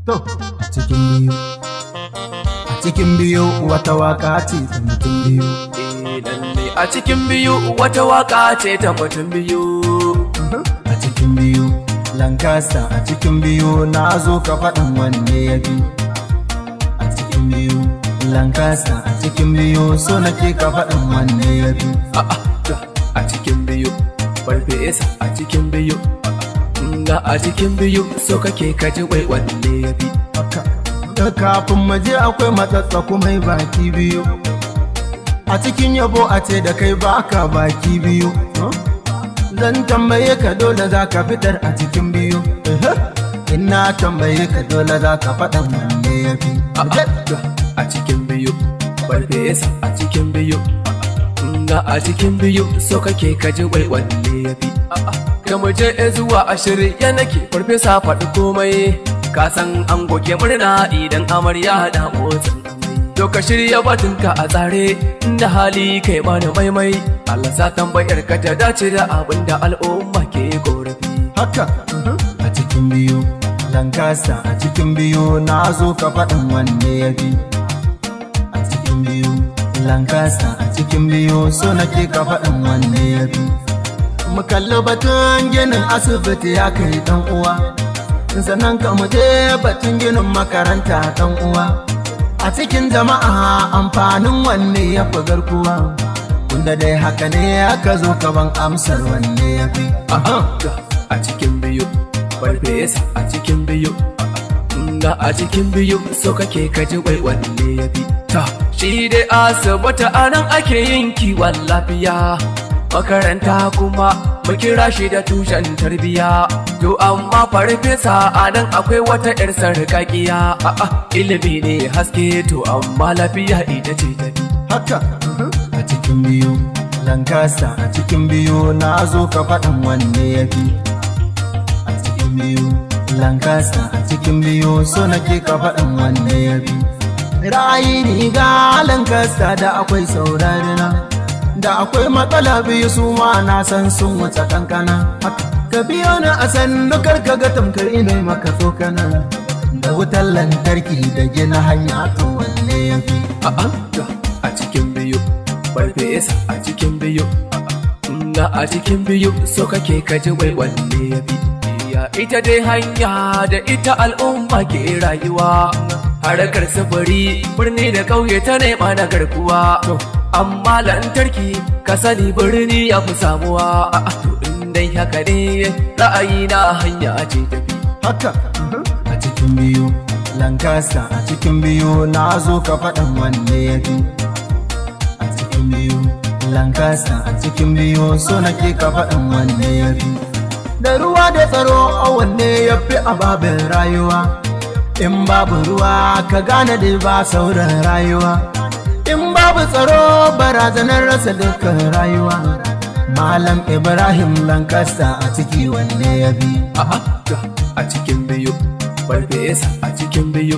To, a cikin biyu, a cikin biyu wata waka ce ta mutum biyu. Eh, lalle a cikin biyu wata waka ce ta mutum biyu. A cikin biyu, Lankasa a cikin biyu na zo ka faɗin wanne ya bi. A cikin biyu, Lankasa a cikin biyu so nake ka faɗin wanne ya bi. A'a, ga a cikin biyu, farfesa a cikin biyu. Ga a cikin biyu so kake kaji wai wanne ya bi. Haka, da kafin maje akwai matsatsa kuma baki biyu. A cikin yabo a ce da kai baka baki biyu. Zan tambaye ka dole za ka fitar a cikin biyu. Ina tambaye ka dole za ka faɗan wanne ya fi. A'a, ga a cikin biyu, farfesa a cikin biyu. Ga a cikin biyu so kake kaji wai wanne ya bi. A'a, ka mu je zuwa ashirin ya nake farfesa faɗi komai. Ka san an goge murna idan amarya da motsin amai. To ka shirya batunka a tsare inda hali kai bani maimai. Allah sa tambayar ka ta dace da abin da al'umma ke korafi. Haka, a cikin biyu. Lankasa a cikin biyu na zo ka faɗin wanne ya bi. A cikin biyu. Lankasa a cikin biyu so nake ka faɗin wanne ya bi. Mu kalli batun ginin asibiti ya kai ɗan uwa. Sannan ka mu je batun ginin makaranta ɗan uwa. A cikin jama'a amfanin wanne ya fi garkuwa. Tunda dai haka ne aka zo ka ban amsar wanne ya fi. Aha, ga a cikin biyu, farfesa a cikin biyu. Ga a cikin biyu so kake kaji wai wanne ya bi. Ta, shi dai asibiti a nan ake yin kiwon lafiya. Makaranta kuma mu kira shi da tushen tarbiya. To amma farfesa a nan akwai wata 'yar sarƙaƙiya. A'a, ilimi ne haske to amma lafiya ita ce tafi. haka a cikin biyu lankasa a cikin biyu na zo ka faɗin wanne ya fi a cikin biyu lankasa a cikin biyu so nake ka faɗin wanne ya fi ra'ayi riga lankasa da akwai saurarina da akwai matsala biyu su ma na san sun wuce kankana haka ka biyo ni a sannu karka ga tamkar ina maka tsokana da wutar lantarki da gina hanya to wanne ya fi A'a, ga a cikin biyu, farfesa a cikin biyu. Ga a cikin biyu so kake kaji wai wanne ya bi. Ya ita dai hanya da ita al'umma ke rayuwa. Harkar sufuri birni da ƙauye ta nema na garkuwa. Amma lantarki ka sani birni ya fi samuwa. A'a, to in dai haka ne ra'ayi na hanya ce tafi. haka a cikin biyu lankasa a cikin biyu na zo ka faɗin wanne ya fi a cikin biyu lankasa a cikin biyu so nake ka faɗin wanne ya fi da ruwa da tsaro a wanne ya fi a babin rayuwa in babu ruwa ka gane dai ba sauran rayuwa in babu tsaro barazanar rasa dukkan rayuwa malam ibrahim lankasa a ciki wanne ya bi A'a, ga a cikin biyu, farfesa a cikin biyu.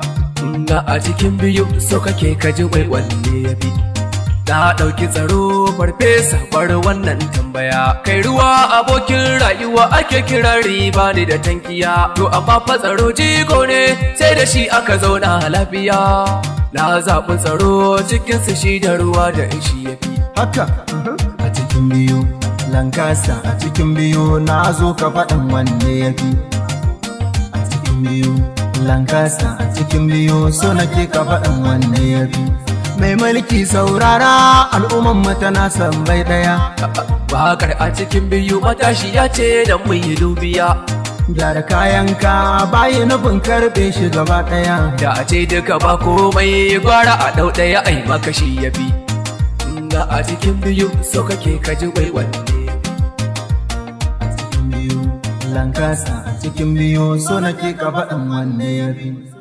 Ga a cikin biyu so kake kaji wai wanne ya bi. Na ɗauki tsaro farfesa bar wannan tambaya. Kai ruwa abokin rayuwa ake kiran riba ne da tankiya. To amma fa tsaro jigo ne sai da shi aka zauna lafiya. Na zaɓi tsaro cikinsu shi da ruwa da shi ya fi. haka a cikin biyu lankasa a cikin biyu na zo ka faɗin wanne ya fi a cikin biyu lankasa a cikin biyu so nake ka faɗin wanne ya fi mai mulki saurara al'umman mu tana son bai ɗaya Bakar a cikin biyu matashi ya ce da mu yi dubiya. gyara kayanka bayi nufin karɓe shi gaba ɗaya Da a ce duka ba komai gwara a ɗau ɗaya ai makashi ya bi. Ga a cikin biyu so kake kaji wai wanne. a cikin biyu lankasa a cikin biyu so nake ka faɗin wanne ya fi